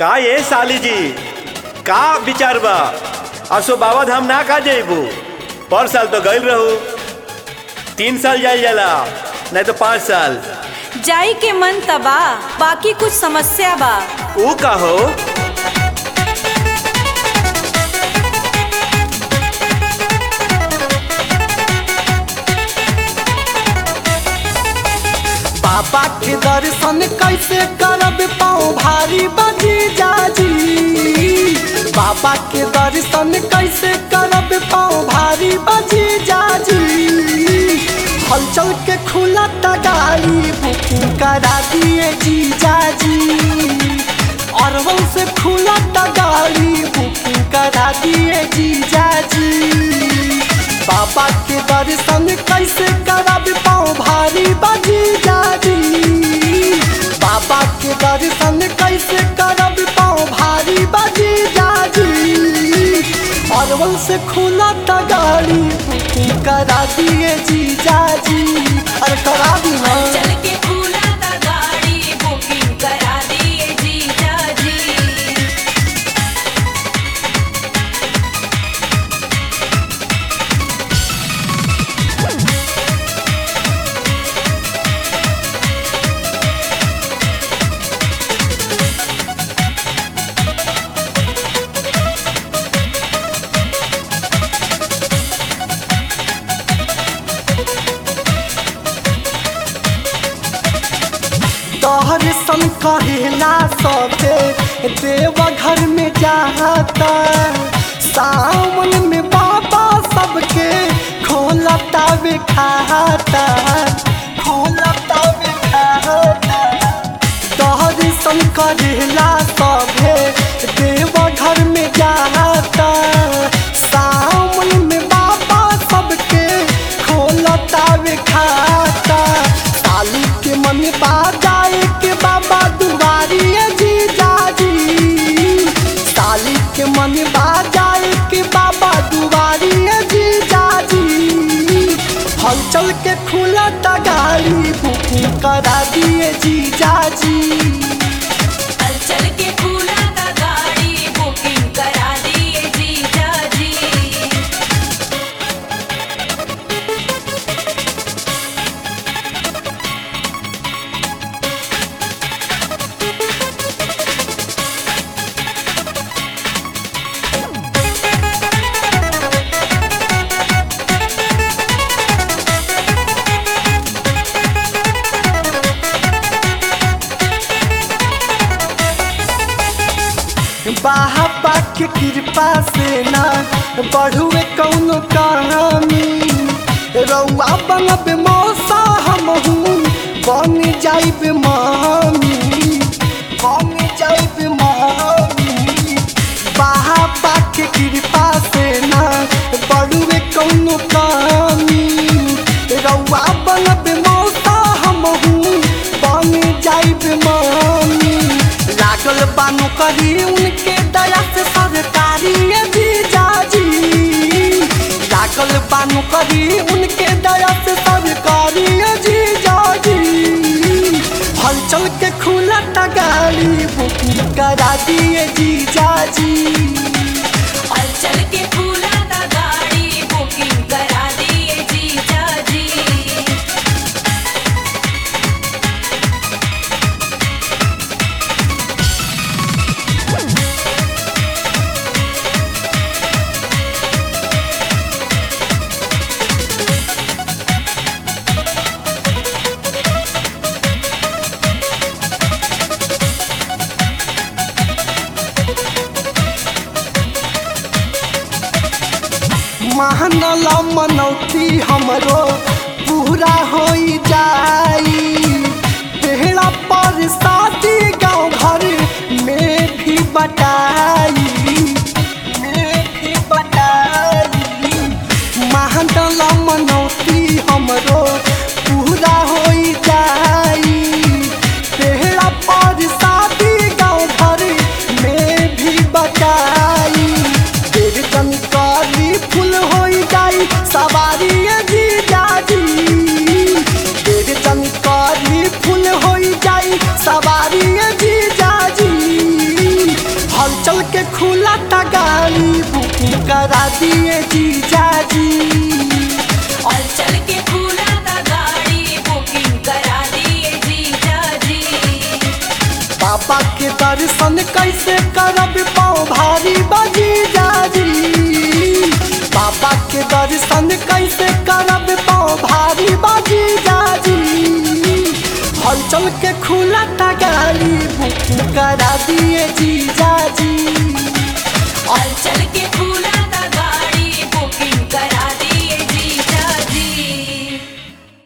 का ये साली जी का विचार बा असो बाबा धाम ना का जेबू पर साल तो गइल रहू तीन साल जाइल जाला नहीं तो पाँच साल जाई के मन तबा बाकी कुछ समस्या बा ऊ का हो बाबा के दर्शन कैसे करब पाँव भारी बजी जाजी बाबा के दर्शन कैसे करब पाँव भारी बजी जाजी हलचल के खुला गाड़ी बुकिंग करा दिए जी जाजी अरवल से खुला गाड़ी बुकिंग करा दिए जी जाजी बाबा के दर्शन कैसे करब पाँव भारी बजी जाजी बाबा के दर्शन कैसे करब पाँव भारी बजी जाजी अरवल से खुला गाड़ी बुकिंग करा दिए जी जाजी अरे करा दी ना चल के खुला ता गाड़ी बुकिंग करा दिए जीजा जी तोहर सन कहेला सबे देवघर में जाता सावन में बाबा सबके खोलता वे खाता खोलता वे खाता तोहर सन करेला सबे देवघर में जाता सावन में बाबा सबके खोलता वे खाता साली के मन बाजाए के बाबा दुआरी जी जाजी साली के मन बाजाए के बाबा दुआरी जी जाजी हलचल के खुला गाड़ी बुकिंग करा दिए जी जाजी चल के खुला ता गाड़ी बुकिंग करा दिए जीजा जी बाबा के कृपा से ना बढ़ुए कौनो कहानी रउआ बनब मौसा हमहू बन जाइब मामी बन जाइब मामी बाबा के कृपा से ना बढ़ुए कौनो कहानी रउआ बनब मौसा हमहू बन जाइब मामी लागल बानो करी उनके दया से सरकारी भी जाजी लागल बानो करी उनके दया से सरकारी जी जाजी हलचल के खुला गाड़ी बुकिंग करा दिए जी जाजी चल के खुला ता गाड़ी बुकिंग करा दिए जीजा जी महानल मनौती हमरो पूरा हो जाई पेड़ा पर शादी गाँव घर में भी बटाई में भी बटाई महानल मनौती हमरो पूरा हो जाई पेड़ा पर शादी गाँव घर में भी बटाई देव जनकारी फुल हो जाई सवारी जी जाजी देव जनकारी फुल हो जाई सवारी खुला ता गाड़ी बुकिंग करा दिए जीजा जी और चल के खुला था गाड़ी बुकिंग करा दिए जीजा जी बाबा के दर्शन कैसे करब पाँव भारी बजी जाजी बाबा के दर्शन कैसे करब पाँव भारी बजी जाजी हलचल के खुला ता गाड़ी बुकिंग करा दिए जी जाजी और चल के खुला